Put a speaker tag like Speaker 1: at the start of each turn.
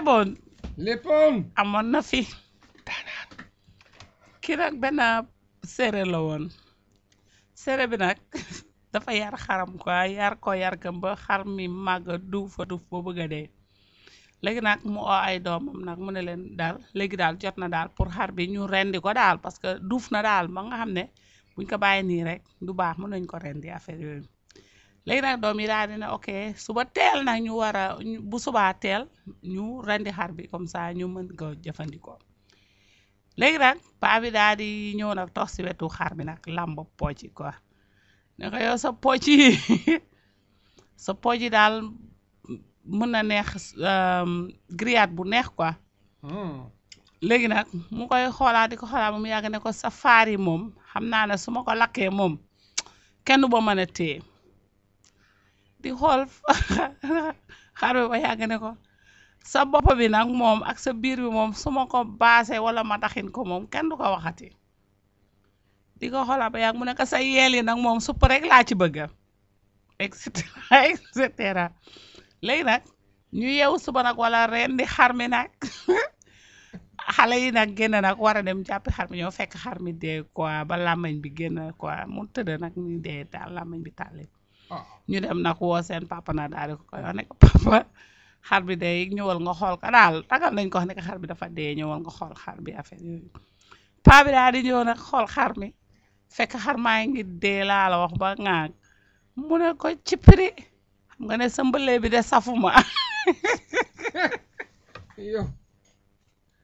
Speaker 1: leboon
Speaker 2: léppoon
Speaker 1: amoon na fi kii nag benn séeréer la woon séeréer bi nag dafa yar xaram quoi yar ko yar kam ba xar mi màgg duuf fa duuf ba bëgg a dee léegi nag mu oo ay doomam nag mu ne leen daal léegi daal jot na daal pour xar bi ñu rendi ko daal parce que duuf na daal ba nga xam ne buñ ko bàyyi nii rek du baax mën nañ ko rendi affaire yooyu léegi nag doom yi daal di ne ok suba teel nag ñu war a ñu- bu subaa teel ñu rendi xar bi comme ça ñu mën ko jëfandikoo léegi nag paa bi daal di ñëw nag toog si wetu xar bi nag làmb pooc yi quoi ne ko yow sa pooc yi sa pooc yi daal mën na neex grillade bu neex quoi léegi nag mu koy xoolaat di ko xoolaat ba mu yàgg ne ko sa faar yi moom xam naa ne su ma ko lakkee moom kenn du ba mën a téye di xool xar bi ba yàgg ne ko sa bopp bi nag moom ak sa biir bi moom su ma ko baasee wala ma taxin ko moom kenn du ko waxati di ko xoolaat ba yàgg mu ne ko sa yeel yi nag moom supp rek laa ci bëgga et cetera et cetera léegi nag ñu yeewu suba nag wala ren di xar mi nag xale yi nag génn nag war a dem jàppi xar mi ñoo fekk xar mi dee quoi ba làmmañ bi génn quoi mu tëdd nag ni dee daal làmmañ bi tàlli
Speaker 2: ah
Speaker 1: ñu dem nag woo seen papa na daal di ko koy wax ne ko papa xar bi dee ñëwal nga xool ko daal tagal nañ ko wax ne ko xar bi dafa dee ñëwal nga xool xar bi affaire yooyu paa bi daal di ñëw nag xool xar mi fekk xar maa ngi dee laa la wax ba ŋaag mu ne ko ci prix xam nga ne sa mbëlee bi de safuma
Speaker 2: yow